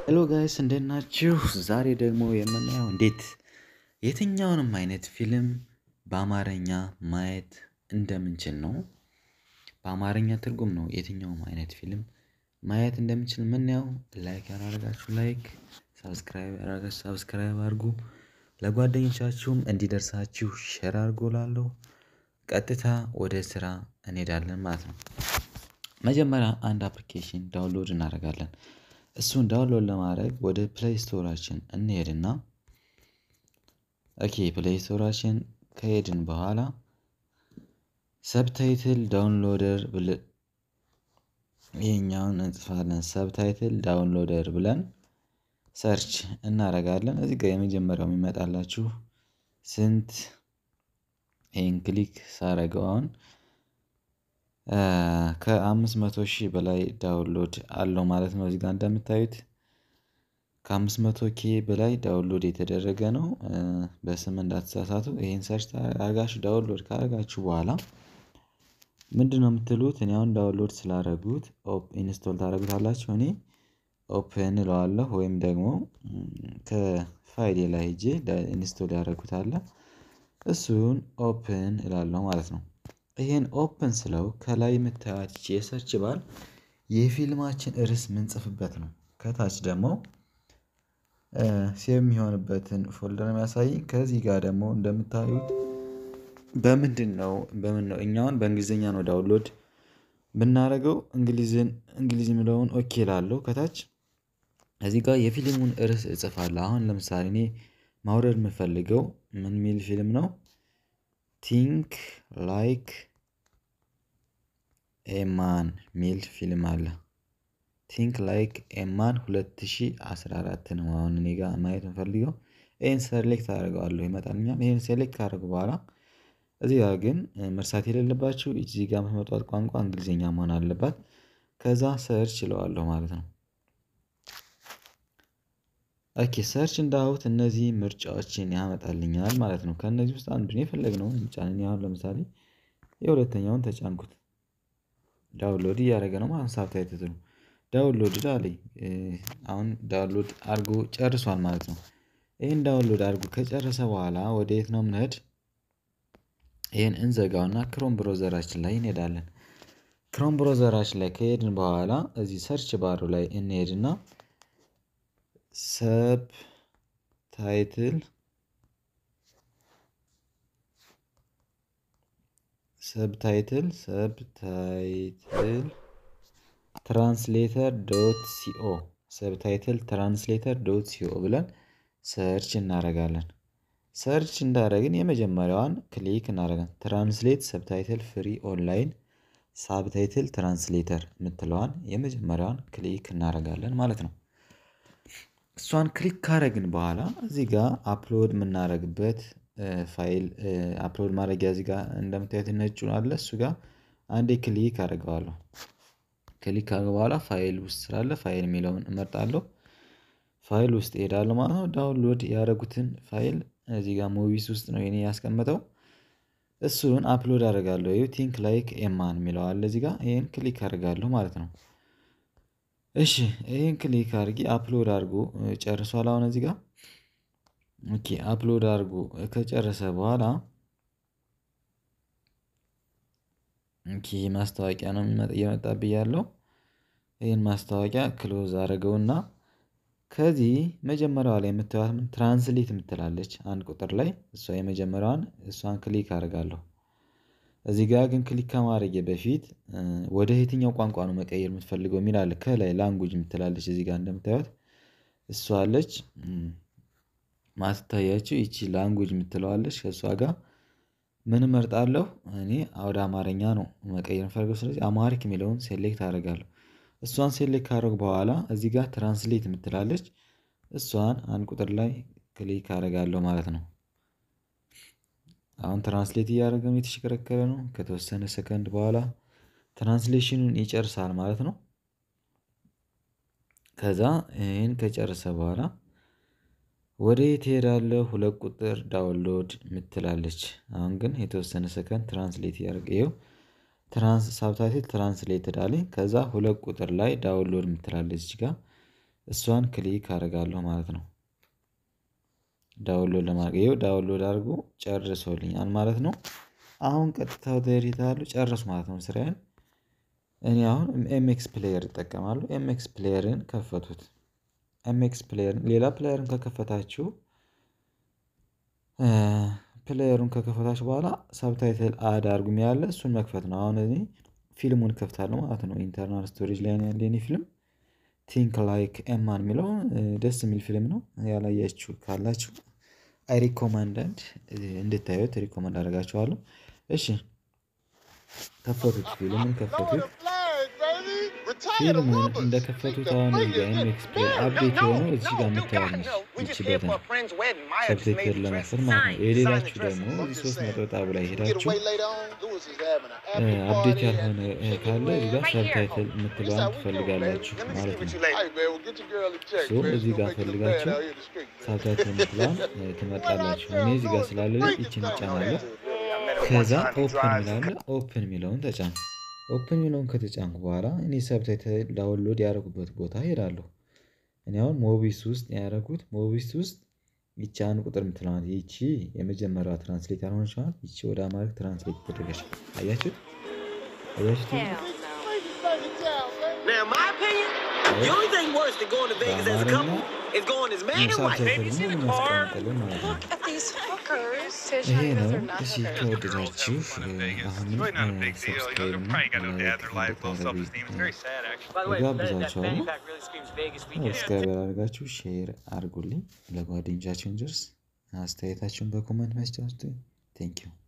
ሄሎ ጋይስ እንዴት ናችሁ? ዛሬ ደግሞ የምናየው እንዴት የትኛውንም አይነት ፊልም በአማርኛ ማየት እንደምንችል ነው። በአማርኛ ትርጉም ነው የትኛውም አይነት ፊልም ማየት እንደምንችል የምናየው። ላይክ ያላረጋችሁ ላይክ፣ ሳብስክራይብ ያላረጋችሁ ሳብስክራይብ አድርጉ። ለጓደኞቻችሁም እንዲደርሳችሁ ሼር አድርጎ ላለሁ ቀጥታ ወደ ስራ እንሄዳለን ማለት ነው። መጀመሪያ አንድ አፕሊኬሽን ዳውንሎድ እናደርጋለን። እሱን ዳውንሎድ ለማድረግ ወደ ፕሌይ ስቶራችን እንሄድና ኦኬ ፕሌይ ስቶራችን ከሄድን በኋላ ሰብታይትል ዳውንሎደር ብለን ይሄኛውን እንጽፋለን። ሰብታይትል ዳውንሎደር ብለን ሰርች እናደርጋለን። እዚህ ጋር የመጀመሪያው የሚመጣላችሁ ስንት ይህን ክሊክ ሳረገው አሁን ከአምስት መቶ ሺህ በላይ ዳውንሎድ አለው ማለት ነው። እዚህ ጋር እንደምታዩት ከአምስት መቶ ኬ በላይ ዳውንሎድ የተደረገ ነው። በስም እንዳትሳሳቱ። ይሄን ሰርች አርጋችሁ ዳውንሎድ ካረጋችሁ በኋላ ምንድነው የምትሉት? እኔ አሁን ዳውንሎድ ስላደረጉት ኢንስቶል ታደርጉታላችሁ። እኔ ኦፕን እለዋለሁ ወይም ደግሞ ከፋይሌ ላይ ሄጄ ኢንስቶል ያደረጉት አለ እሱን ኦፕን እላለሁ ማለት ነው። ይሄን ኦፕን ስለው ከላይ የምታዩት የሰርች ባር የፊልማችን ርዕስ ምንጽፍበት ነው። ከታች ደግሞ ሴቭ የሚሆንበትን ፎልደር የሚያሳይ ከዚህ ጋር ደግሞ እንደምታዩት በምንድን ነው በምን ነው እኛውን በእንግሊዘኛ ነው ዳውንሎድ ብናደርገው እንግሊዝን እንግሊዝ የሚለውን ኦኬ እላለሁ። ከታች እዚህ ጋር የፊልሙን ርዕስ እጽፋለሁ። አሁን ለምሳሌ እኔ ማውረድ የምፈልገው ምን ሚል ፊልም ነው? ቲንክ ላይክ ኤማን ሚል ፊልም አለ። ቲንክ ላይክ ኤማን 2014 ነው። አሁን እኔ ጋር ማየት የምፈልገው ይሄን ሴሌክት አደርገዋለሁ ይመጣልኛል። ይሄን ሴሌክት ካደረጉ በኋላ እዚህ ጋር ግን መርሳት የሌለባችሁ እዚህ ጋር የምትመጧት ቋንቋ እንግሊዝኛ መሆን አለባት። ከዛ ሰርች እለዋለሁ ማለት ነው። ኦኬ ሰርች እንዳሁት እነዚህ ምርጫዎችን ያመጣልኛል ማለት ነው። ከእነዚህ ውስጥ አንዱን የፈለግነውን እንጫን። አሁን ለምሳሌ የሁለተኛውን ተጫንኩት። ዳውንሎድ እያደረገ ነው ማለት ሳብታይትሉ ዳውንሎድ አለኝ። አሁን ዳውንሎድ አድርጎ ጨርሷል ማለት ነው። ይሄን ዳውንሎድ አድርጎ ከጨረሰ በኋላ ወደ የት ነው የምንሄድ? ይሄን እንዘጋውና ክሮም ብሮዘራችን ላይ እንሄዳለን። ክሮም ብሮዘራችን ላይ ከሄድን በኋላ እዚህ ሰርች ባሩ ላይ እንሄድና ሰብ ታይትል ሰብታይትል ሰብታይትል ትራንስሌተር ዶት ሲኦ ሰብታይትል ትራንስሌተር ዶት ሲኦ ብለን ሰርች እናደርጋለን። ሰርች እንዳደረግን የመጀመሪያዋን ክሊክ እናደርጋለን። ትራንስሌት ሰብታይትል ፍሪ ኦንላይን ሳብታይትል ትራንስሌተር የምትለዋን የመጀመሪያዋን ክሊክ እናደርጋለን ማለት ነው። እሷን ክሊክ ካረግን በኋላ እዚህ ጋር አፕሎድ የምናደርግበት ፋይል አፕሎድ ማድረጊያ እዚህ ጋር እንደምታዩት ነጩ አለ እሱ ጋር አንዴ ክሊክ አደርገዋለሁ። ክሊክ ካደረገ በኋላ ፋይል ውስጥ ስላለ ፋይል የሚለውን እመርጣለሁ። ፋይል ውስጥ እሄዳለሁ ማለት ነው። ዳውንሎድ ያደረጉትን ፋይል እዚህ ጋር ሙቪስ ውስጥ ነው የኔ ያስቀመጠው። እሱን አፕሎድ አደርጋለሁ። ይኸው ቲንክ ላይክ ኤማን የሚለው አለ እዚህ ጋር ይሄን ክሊክ አደርጋለሁ ማለት ነው። እሺ ይሄን ክሊክ አድርጊ አፕሎድ አድርጎ ጨርሷል። አሁን እዚህ ጋር ኦኬ አፕሎድ አድርጎ ከጨረሰ በኋላ ኦኬ ማስታወቂያ ነው እየመጣብኝ ያለው። ይህን ማስታወቂያ ክሎዝ አድርገውና ከዚህ መጀመሪያዋ ላይ የምታዩት ምን ትራንስሌት የምትላለች አንድ ቁጥር ላይ እሷ የመጀመሪያዋን እሷን ክሊክ አደርጋለሁ። እዚህ ጋር ግን ክሊክ ከማድረጌ በፊት ወደ የትኛው ቋንቋ ነው መቀየር የምትፈልገው የሚል አለ። ከላይ ላንጉጅ የምትላለች እዚህ ጋር እንደምታዩት እሷ አለች። ማትታያችሁ ይቺ ላንጉጅ የምትለዋለች ከእሷ ጋር ምን እመርጣለሁ እኔ ወደ አማርኛ ነው መቀየር የምፈልገው። ስለዚህ አማሪክ የሚለውን ሴሌክት አደርጋለሁ። እሷን ሴሌክት ካደረጉ በኋላ እዚህ ጋር ትራንስሌት የምትላለች እሷን አንድ ቁጥር ላይ ክሊክ አደርጋለሁ ማለት ነው። አሁን ትራንስሌት እያደረገ ነው፣ የተሽከረከረ ነው። ከተወሰነ ሰከንድ በኋላ ትራንስሌሽኑን ይጨርሳል ማለት ነው። ከዛ ይህን ከጨረሰ በኋላ ወደ የት እሄዳለሁ? ሁለት ቁጥር ዳውንሎድ ምትላለች። አሁን ግን የተወሰነ ሰከንድ ትራንስሌት እያደረገ ይኸው ትራንስ ሳብታይትል ትራንስሌትድ አለኝ። ከዛ ሁለት ቁጥር ላይ ዳውንሎድ ምትላለች እዚህ ጋር እሷን ክሊክ አደርጋለሁ ማለት ነው። ዳውንሎድ ለማድረግ ይኸው ዳውንሎድ አድርጎ ጨርሶልኛል ማለት ነው። አሁን ቀጥታ ወደ ኤዲት አለው ጨርሱ ማለት ነው ስራዬን። እኔ አሁን ኤምኤክስ ፕሌየር እጠቀማለሁ። ኤምኤክስ ፕሌየርን ከፈቱት። ኤምኤክስ ፕሌየርን ሌላ ፕሌየርን ከከፈታችሁ ፕሌየሩን ከከፈታችሁ በኋላ ሳብታይትል አድ አድርጉ ያለ እሱን መክፈት ነው። አሁን እኔ ፊልሙን ከፍታለሁ ማለት ነው። ኢንተርናል ስቶሬጅ ላይ ያለ የኔ ፊልም ቲንክ ላይክ ኤማን የሚለው ደስ የሚል ፊልም ነው። ያላያችሁ ካላችሁ አይ ሪኮማንዳንድ እንድታዩት ሪኮማንድ አደርጋችኋለሁ። እሺ ከፈቱት፣ ፊልምን ከፈቱት። ፊልሙን እንደከፈቱት አሁን እዚህ ጋር ኤምኤክስ ፕሌይ አፕዴት የሆነው እዚህ ጋር የምታዩት ነች። ይቺ በተን ሰብታይትል ለመክፈት ማለት ነው። የሌላችሁ ደግሞ እዚህ ሶስት ነጠብጣብ ላይ ሄዳችሁ አፕዴት ያልሆነ ካለ እዚህ ጋር ሰብታይትል የምትለዋን ትፈልጋላችሁ ማለት ነው። ሶ እዚህ ጋር ፈልጋችሁ ሰብታይትል የምትለዋን ትመርጣላችሁ። እኔ እዚህ ጋር ስላለ ይችን እጫናለሁ። ከዛ ኦፕን ሚላለ ኦፕን የሚለውን ተጫኑ። ኦፕን የሚለውን ከተጫንኩ በኋላ እኔ ሰብታይትል ዳውንሎድ ያደረጉበት ቦታ ሄዳለሁ። እኔ አሁን ሞቢስ ውስጥ ያደረጉት ሞቢስ ውስጥ ይቺ አንድ ቁጥር የምትለዋት ይቺ የመጀመሪያዋ ትራንስሌት ያልሆነች ማለት ይቺ ወደ አማርክ ትራንስሌት ተደረገች። አያችሁት? አያችሁት? ሳብታይትል ሙሉ ያስቀምጠልን ማለት ነው። ይሄ ነው። እሺ ከወደዳችሁ አሁንም ሰብስክራይብ እና ላይክ እንድታደርጉ ጋብዛችኋለሁ። ሰብስክራይብ ያደርጋችሁ ሼር አድርጉልኝ፣ ለጓደኞቻችሁን ድረስ። አስተያየታችሁን በኮመንት መስጫ ውስጥ ቴንኪው